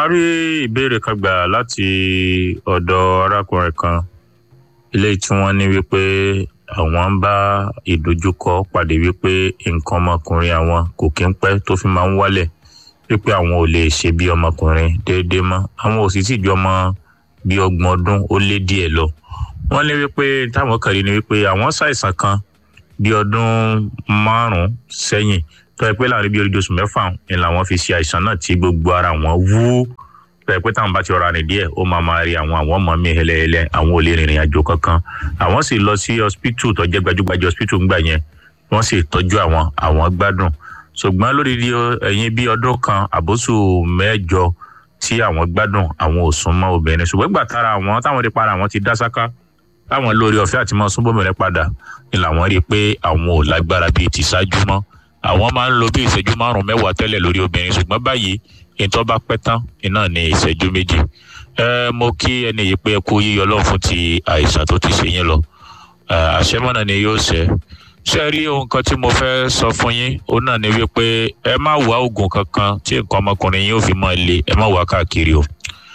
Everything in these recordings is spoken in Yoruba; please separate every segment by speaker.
Speaker 1: rí ìbéèrè kan gbà láti ọ̀dọ̀ arákùnrin kan eléyìí tí wọ́n ní wípé àwọn ń bá ìdojúkọ pàdé wípé nǹkan ọmọkùnrin àwọn kò kí ń pẹ́ tó fi máa ń wálẹ̀ wípé àwọn ò lè ṣe bí ọmọkùnrin déédéé mọ́ àwọn ò sì tí ju ọmọ bíi ọgbọ̀n ọdún ó lé díẹ̀ lọ wọ́n ní wípé táwọn kàn rí ni wípé àwọn ṣàìsàn kan bíi ọdún márùn-ún sẹ́yìn tó yẹ pé láàrin bíi oríṣi oṣù mẹ́fà ni làwọn fi ṣe àìsàn náà tí gbogbo ara wọn wú tó yẹ pé táwọn bá ti rọra rìn díẹ̀ ó máa máa rí àwọn àwọn ọmọ mi hẹlẹ́hẹlẹ́ àwọn ò lè rìnrìn àjò kankan àwọn sì lọ sí hospital tó jẹ́ gbajúgbajà hospital ńgbà yẹn wọ́n sì tọ́jú àwọn àwọn gbádùn ṣùgbọ́n lórí ẹ̀yìn bíi ọdún kan àbóṣù mẹ́jọ tí àwọn gbádùn àwọn ò sún mọ́ obìnrin ṣùgbọ́n ìgbà tára àwọn táwọn rí para àwọn ti dá sáká táwọn lórí ọ̀fẹ́ àti mọ́ súnbọ̀mìnrin padà ni làwọn rí i pé àwọn ò lágbára bíi ti ṣáájú mọ́ àwọn máa ń lo bí ìṣẹ́jú márùn-ún mẹ́wàá tẹ́lẹ̀ lórí obìnrin ṣùgbọ́n báyìí ìtọ́ bá pẹ́ tán iná ní ìṣẹ́jú méjì ẹ mo kí ẹni yìí pé kú yíyọ lọ́n fún ti àìsàn tó ti ṣe yín lọ àṣẹmọ́nà ni yóò ṣe ṣe rí ohun kan tí mo fẹ́ sọ fún yín òun náà ni wípé ẹ má wá oògùn kankan tí nǹkan ọmọkùnrin yín ò fi mọ́ ilé ẹ má wá káàkiri o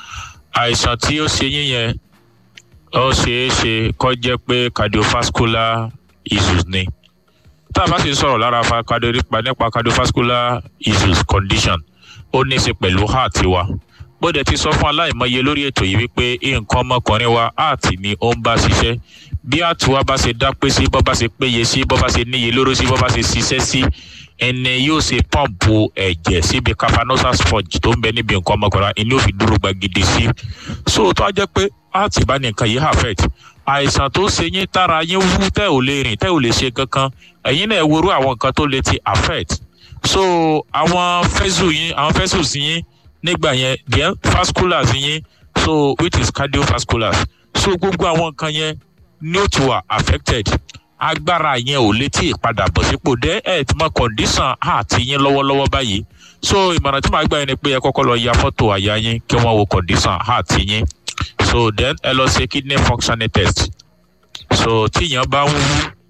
Speaker 1: àìsàn tí ó ṣe yín yẹn ó ṣeé ṣe kó jẹ́ pé cardiovascular issues ni tá a bá sì sọ̀rọ̀ lára nípa cardiovascular issues condition ó ní í ṣe pẹ̀lú heart wa bó dẹ̀ ti sọ fún aláìmọye lórí ètò yìí wípé nǹkan ọmọkùnrin wa heart ni ó ń bá ṣiṣẹ́ bí heart wa bá ṣe dápé sí bó bá ṣe péye sí bó bá ṣe níye lóró sí bó bá ṣe ṣiṣẹ́ sí ẹni yóò ṣe pọ́ǹpù ẹ̀jẹ̀ síbi cavernosa sponge tó ń bẹ níbi nǹkan ọmọkùnrin ẹni yóò fi dúró gbagidi sí so tó a jẹ́ pé heart bá ní nǹkan yìí affect àìsàn tó ṣe yín tára yín wú tẹ́ ò lè rìn tẹ́ ò lè ṣe kankan ẹ̀yin náà worú àwọn nǹkan tó lè ti affect so àwọn fẹ́sù yín àwọn fẹ́sù sí yín nígbà yẹn then vasculars yín so which is cardiovasculars so gbogbo àwọn nǹkan yẹn ní ó ti wà affected agbára yẹn ò lè tí ì padà bọ̀ sípò dé ẹ̀ tí mo condition heart yín lọ́wọ́lọ́wọ́ báyìí so ìmọ̀ràn tí màá gbà yín ni pé ẹ kọ́kọ́ lọ ya fọ́tò àyà yín kí wọ́n wo condition heart yín so then ẹ lọ ṣe kidney functioning test so tíyàn bá ń wú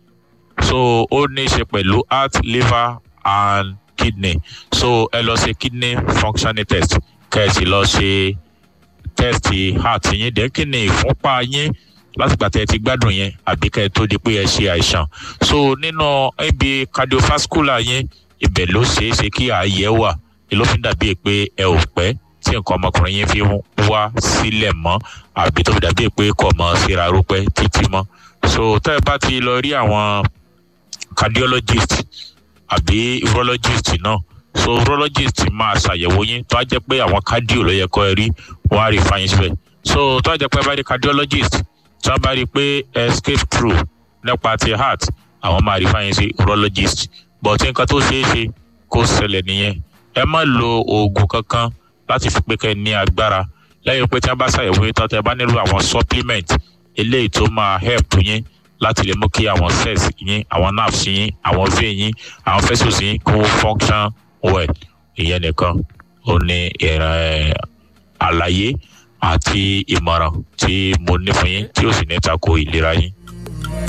Speaker 1: so ó ní í ṣe pẹ̀lú heart liver and kidney so ẹ lọ ṣe kidney functioning test kẹ́ẹ̀sì lọ ṣe test heart yín dẹ́ kí ni ìfúnpá yín látìgbà tẹ́ ẹ ti gbádùn yẹn àbí kẹ́ ẹ tó di pé ẹ ṣe àìsàn so nínú ibi cardiovascular yín ibẹ̀ ló ṣeé ṣe kí ààyè wà ló fi dàbí pé ẹ ò pẹ́ tí nǹkan ọmọkùnrin yín fi wá sílẹ̀ mọ́ àbí tó fi dàbí pé kò mọ́ síra rúpẹ́ títí mọ́ so tẹ́ ẹ bá ti lọ rí àwọn cardiologist àbí urologist náà so urologist máa ṣàyẹ̀wò yín tó á jẹ́ pé àwọn cardio ló yẹ kó ẹ rí wọ́n á rí fáyín síbẹ̀ so tó á jẹ́ pé bá rí cardiologist tí wọ́n bá rí pé escape through nípa ti heart àwọn máa rí fáyín sí urologist but nǹkan tó ṣeé ṣe kó ṣẹlẹ̀ nìyẹn ẹ má lo oògùn kankan láti fi pé kẹ́ ẹ ní agbára lẹ́yìn pé tí wọ́n bá ṣàyẹ̀wò yín tán tẹ́ ẹ bá nílò àwọn supplement eléyìí tó máa help yín láti lè mú kí àwọn cells yín àwọn nerves yín àwọn vein yín àwọn vessels yín kó function well ìyẹn nìkan ó ní àlàyé àti ìmọ̀ràn tí mo ní fún yín tí ó sì ní tako ìlera yín.